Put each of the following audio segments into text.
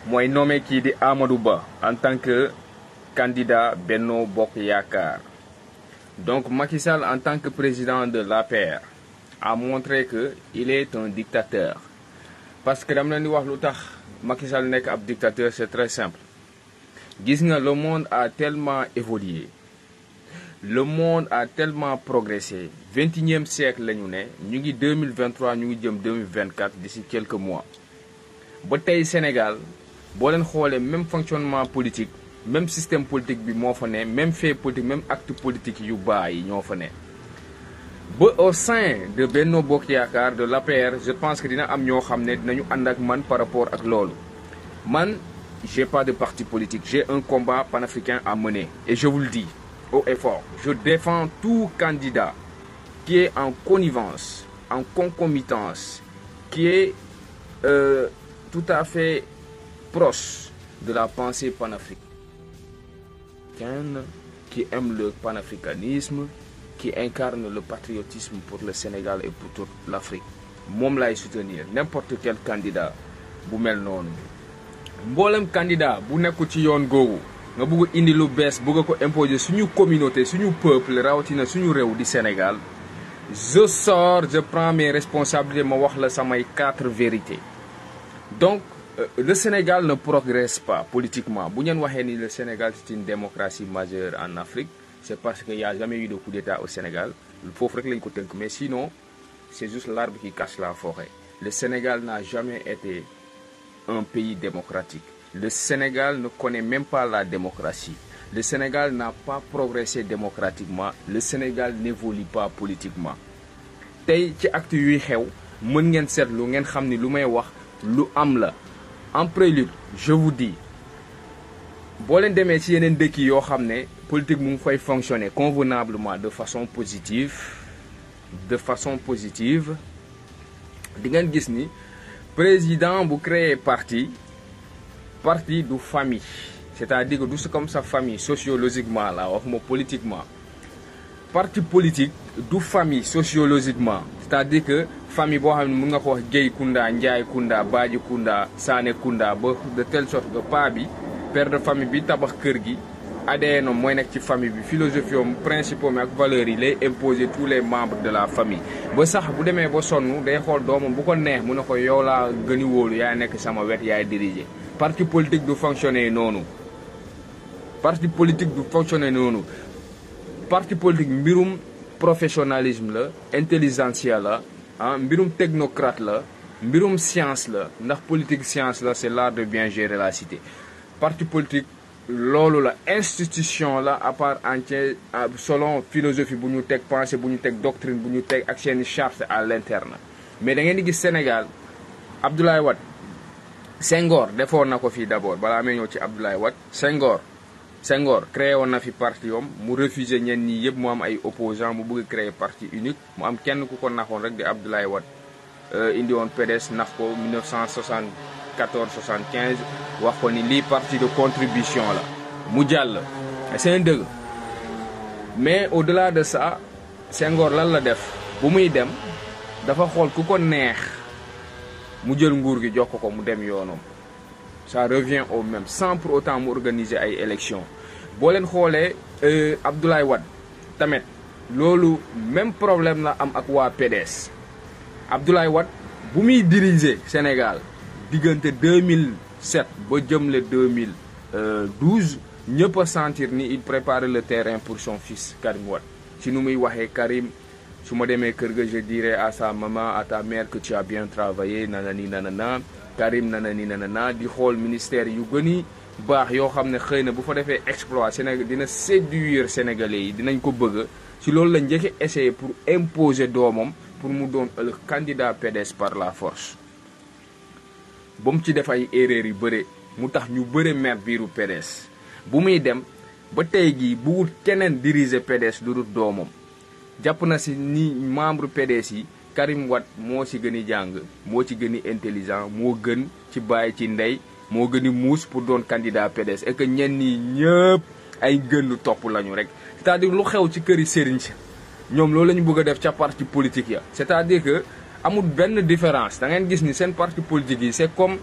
mooy nommé kii di Amadou Ba en tant que candidat Benno Bokk Yaakaar donc Macky Sall en tant que président de l'APR a montré que il est un dictateur parce que dama leen di wax lu tax Macky Sall nekk ab dictateur c'est très simple gis nga le monde a tellement évolué le monde a tellement progressé vingt et unième siècle la ñu ne ñu ngi 2023 ñu ngi jëm 2024 d'ici quelques mois ba tey Sénégal boo leen xoolee même fonctionnement politique même système politique bi moo fa ne même fait politique même acte politique yu baax yi ñoo fa ne ba au sein de Benno Bokk Yaakaar de l'APR je pense que dina am ñoo xam ne dinañu ànd ak man par rapport ak loolu man j'ai pas de parti politique j'ai un combat panafricain à mener et je vous le dis haut et fort je défends tout candidat qui est en connivence en concomitance qui est euh, tout à fait proche de la pensée panafricaine qui aime le panafricanisme qui incarne le patriotisme pour le Sénégal et pour toute l'Afrique moom lay soutenir n'importe quel candidat bu mel noonu mboolem candidat bu nekkul ci yoon googu nga bëgg indi lu bees bëgg ko imposer suñu communauté suñu peuple rawatina suñu réew di Sénégal je sors je prends mes responsabilités ma wax la samay quatre vérités donc euh, le Sénégal ne progresse pas politiquement bu ngeen waxee ni le Sénégal c'est une démocratie majeure en Afrique c'est parce qu'il y a jamais eu de coup d'état au Sénégal foofu rek lañ ko tënk mais sinon c'est juste l'arbre qui cache la forêt le Sénégal n'a jamais été un pays démocratique le Sénégal ne connaît même pas la démocratie le Sénégal n'a pas progressé démocratiquement le Sénégal n'évolue pas politiquement tey ci acte yuy xew mën ngeen seetlu ngeen xam ni lu may wax lu am la en prélude je vous dis boo leen demee ci yeneen dëkk yoo xam ne politique mu ngi fay fonctionner convenablement de façon positive de façon positive di ngeen gis ni président bu créer parti parti du famille c'est-à-dire que du si comme sa famille sociologiquement la waxuma politiquement parti politique du famille sociologiquement c'est-à-dire que famille boo xam ne mën nga ko wax Guèye Kounda Ndiaye Kounda Badji Kounda Sané Kounda ba de telle sorte que pa bi père de famille bi tabax kër gi ADN mooy nekk ci famille bi philosophie am principe am ak valeurs yi lay imposer tous les membres de la famille ba sax bu demee ba sonn day xool doomam bu ko neex mu ne ko yow laa gëni wóolu yaay nekk sama wet yaay diriger parti politique du fonctionner noonu parti politique du fonctionner noonu parti politique mbirum professionnalisme la intelligentsia la ah mbirum technocrate la mbirum science la ndax politique science la c'est l'art de bien gérer la cité parti politique loolu la institution la à part entière selon philosophie bu ñu teg pensée bu ñu teg doctrine bu ñu teg ak seeni charte à l'interne mais da ngeen di gis Sénégal Abdoulaye Wade Senghor defoon na ko fii d'abord balaa may ñëw ci Abdoulaye Wade Senghor Senghor créé woon na fi parti yom mu refusé ñenn ñi yëpp mu am ay opposants mu bëgg créer parti unique mu am kenn ku ko naxoon rek di Abdoulaye Wade indi woon PDS nax ko 1974 75 wax ko ni lii parti de contribution la mu jàll c'est un dëgg mais au-delà de ça Senghor lan la def bu muy dem dafa xool ku ko neex mu jël nguur gi jox ko ko mu dem yoonam ça revient au même sans pour autant mu organiser ay élections boo leen xoolee Abdoulaye Wade tamit loolu même problème la am ak waa PDS Abdoulaye Wade bu muy diriger Sénégal diggante 2007 ba jëm le 2012 ñëpp a sentir ni il prépare le terrain pour son fils Karim Wade ci nu muy waxee Karim su ma demee kër ga je dirai à sa maman à ta mère que tu as bien travaillé nanani nanana Karim nanani nanana di xool ministère yu gëni baax yoo xam ne xëy na bu fa defee exploit Sénégal dina séduire sénégalais yi dinañ ko bëgg ci loolu la njëkk essayer pour imposer doomam pour mu doon le candidat PDS par la force ba mu ci def ay erreurs yu bëre mu tax ñu bëre mer biiru PDS bu muy dem ba tey jii buwut keneen diriger PDS lu dul doomam jàpp na si ni membre PDS yi Karim Wade moo ci gën a jàng moo ci gën a intelligent moo gën ci bàyyi ci ndey moo gën a muus pour doon candidat PDS et que ñenn ñi ñëpp ay gën topp lañu rek c'est-à-dire lu xew ci këri sëriñ si ñoom loolu la ñu bëgg a def ca parti politique ya c'est-à-dire que amul benn différence da ngeen gis ni seen parti politique yi c'est comme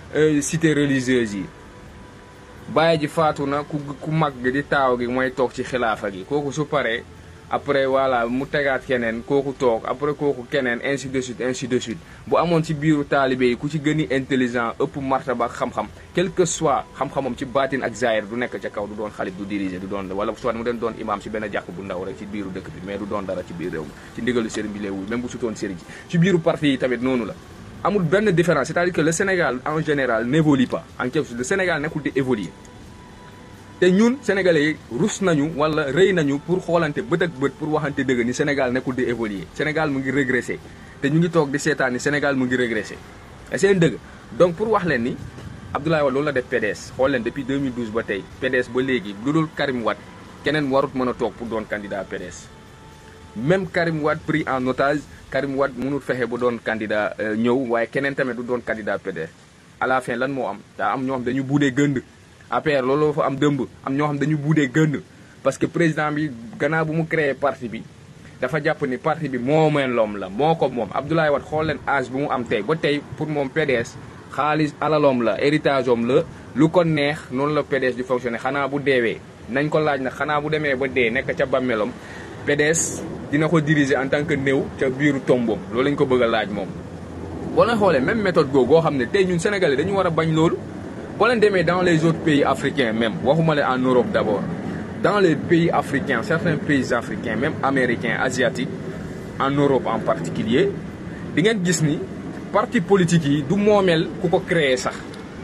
cité religieuse yi bàyyi ji faatu na ku ku mag gi di taaw gi mooy toog ci xilaafa gi kooku su paree après voilà mu tegaat keneen kooku toog après kooku keneen ainsi de suite ainsi de suite bu amoon ci biiru taalibe yi ku ci gën a intelligent ëpp martaba ak xam-xam quel que soit xam-xamam ci baatin ak zaahir du nekk ca kaw du doon xalif du diriger du doon wala soit mu den doon imam ci benn jàkk bu ndaw rek ci biiru dëkk bi mais du doon dara ci biir réew mi ci ndigalu sëriñ bi lay wuy même bu sutoon sëriñ ci ci biiru parti yi tamit noonu la amul benn différence c'est-à-dire que le Sénégal en général n'évolue pas en quelque sorte le Sénégal nekkul di évoluer te ñun sénégalais yi rus nañu wala rëy nañu pour xoolante bët ak bët pour waxante dëgg ni Sénégal nekkul di évoluer Sénégal mu ngi régressé te ñu ngi toog di seetaan ni Sénégal mu ngi régressé et seen dëgg donc pour wax leen ni Abdoulaye Wade loolu la def PDS xool leen depuis 2012 ba tey PDS ba léegi lu dul Karim Wade keneen warut mën a toog pour doon candidat PDS même Karim Wade pris en otage Karim Wade mënul fexe ba doon candidat ñëw waaye keneen tamit du doon candidat PDS à la fin lan moo am daa am ñoo xam dañu buudee gënd APR looloo fa am dëmb am ñoo xam dañu buudee gënd parce que président bi gannaaw bu mu créé parti bi dafa jàpp ni parti bi moo meen loom la moo ko moom Abdoulaye Wade xool leen âge bu mu am tey ba tey pour moom PDS xaalis alaloom la héritage om la lu ko neex noonu la PDS di fonctionner xanaa bu deewee nañ ko laaj nag xanaa bu demee ba dee nekk ca bàmmeelam PDS dina ko diriger en tant que néew ca biiru tomboom loolu lañ ko bëgg a laaj moom boo leen xoolee même méthode googu goo xam ne tey ñun sénégalais dañu war a bañ loolu boo leen demee dans les autres pays africains même waxuma la en Europe d'abord dans les pays africains certains pays africains même américains asiatiques en Europe en particulier di ngeen gis ni parti politique yi du moomeel ku ko créer sax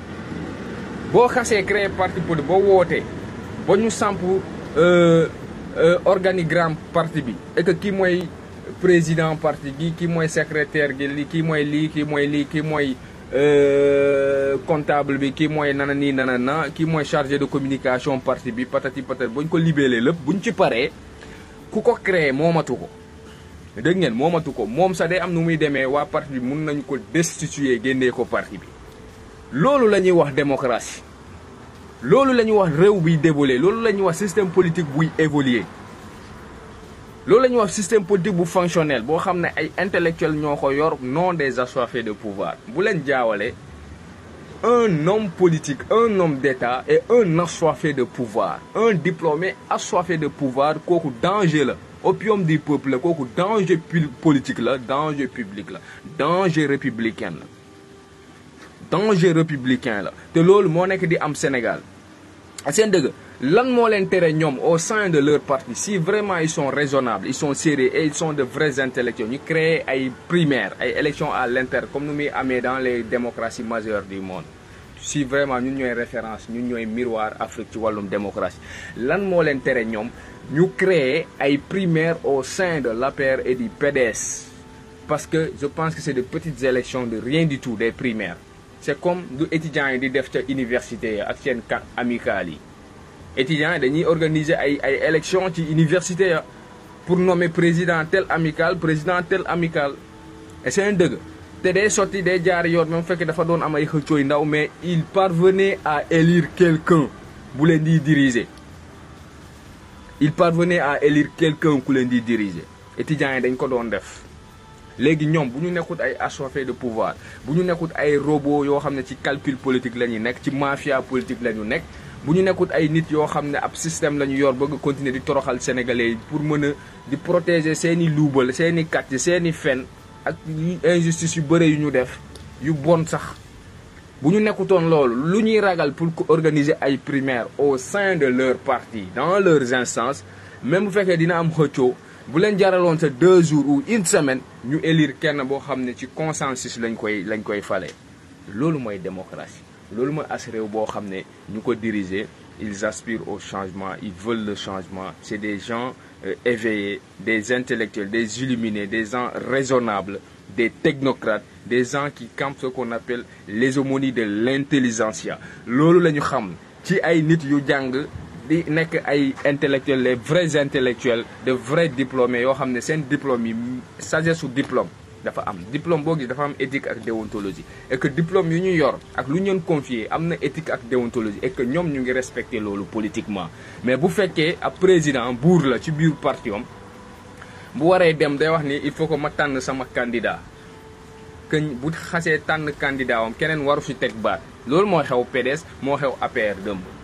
boo xasee créer parti politique boo wootee ba ñu samp organigramme parti bi et que kii mooy président parti gi kii mooy secrétaire gi li kii mooy lii kii mooy lii kii mooy comptable bi kii mooy nana nii nana na kii mooy chargé de communication parti bi patati patati bu ñu ko libellé lépp bu ñu ci paree ku ko créé moomatu ko dégg ngeen moomatu ko moom sax day am nu muy demee waa parti bi mun nañu ko destituer génnee ko parti bi loolu la ñuy wax démocratie loolu la ñuy wax réew buy dévoluer loolu la ñuy wax système politique buy évoluer loolu la ñuy wax système politique bu fonctionnel boo xam ne ay intellectuels ñoo ko yor non des assoiffés de pouvoir bu leen jaawale un homme politique un homme d'État et un assoiffé de pouvoir un diplômé assoiffé de pouvoir kooku danger la opium du peuple la kooku danger politique la danger public la danger républicain la danger républicain la te loolu moo nekk di am Sénégal seen dëgg lan moo leen tere ñoom au sein de leur parti si vraiment ils sont raisonnables ils sont sérieux et ils sont de vrais intellectuels ñu créer ay primaires ay élections à l'interne comme nu muy amee dans les démocraties majeures du monde si vraiment ñun ñooy référence ñun ñooy miroir Afrique ci wàllum démocratie lan moo leen tere ñoom ñu créer ay primaires au sein de l'APR et du PDS parce que je pense que c'est de petites élections de rien du tout des primaires c'est comme du étudiants yi di def ca université ak seen camp amical yi étudiants yi dañuy organiser ay ay élections ci université ya pour nommer président tel amical président tel amical et c'est un dëgg te day sotti day jaar yoon même fekk dafa doon am ay xëccooy ndaw mais il parvenait à élire quelqu'un bu leen di diriger il parvenait à élire quelqu'un ku leen di diriger étudiants yi dañ ko doon def léegi ñoom bu ñu nekkut ay assoiffés de pouvoir bu ñu nekkut ay robots yoo xam ne ci calcul politique la ñu nekk ci mafia politique la ñu nekk bu ñu nekkut ay nit yoo xam ne ab système la ñu yor bëgg continuer di toroxal sénégalais yi pour mën a di protéger seen i luubal seen i kàcc seen i fen ak injustice yu bëre yu ñu def yu bon sax bu ñu nekkutoon loolu lu ñuy ragal pour organiser ay primaires au sein de leur parti dans leurs instances même bu fekkee dina am xëccoo bu leen jaraloon sa deux jours ou une semaine ñu élire kenn boo xam ne ci consensus lañ koy lañ koy fale loolu mooy démocratie loolu mooy as réew boo xam ne ñu ko diriger ils aspirent au changement ils veulent le changement c'est des gens euh, éveillés des intellectuels des illuminés des gens raisonnables des technocrates des gens qui campent ce qu'on appelle l'hégémonie de l'intelligentsia loolu la ñu xam ci ay nit yu jàng di nekk ay intellectuels les vrais intellectuels de vrais diplômés yoo xam ne seen diplôme yi sagesse su diplôme dafa am diplôme boo gis dafa am éthique ak déontologie et que diplôme yu ñu yor ak lu ñu leen confier am na éthique ak déontologie et que ñoom ñu ngi respecter loolu politiquement mais bu fekkee ab président buur la ci biir parti am bu waree dem day wax ni il faut que ma tànn sama candidat que bu xasee tànn candidat am keneen waru si teg baat loolu moo xew PDS moo xew APR dëmb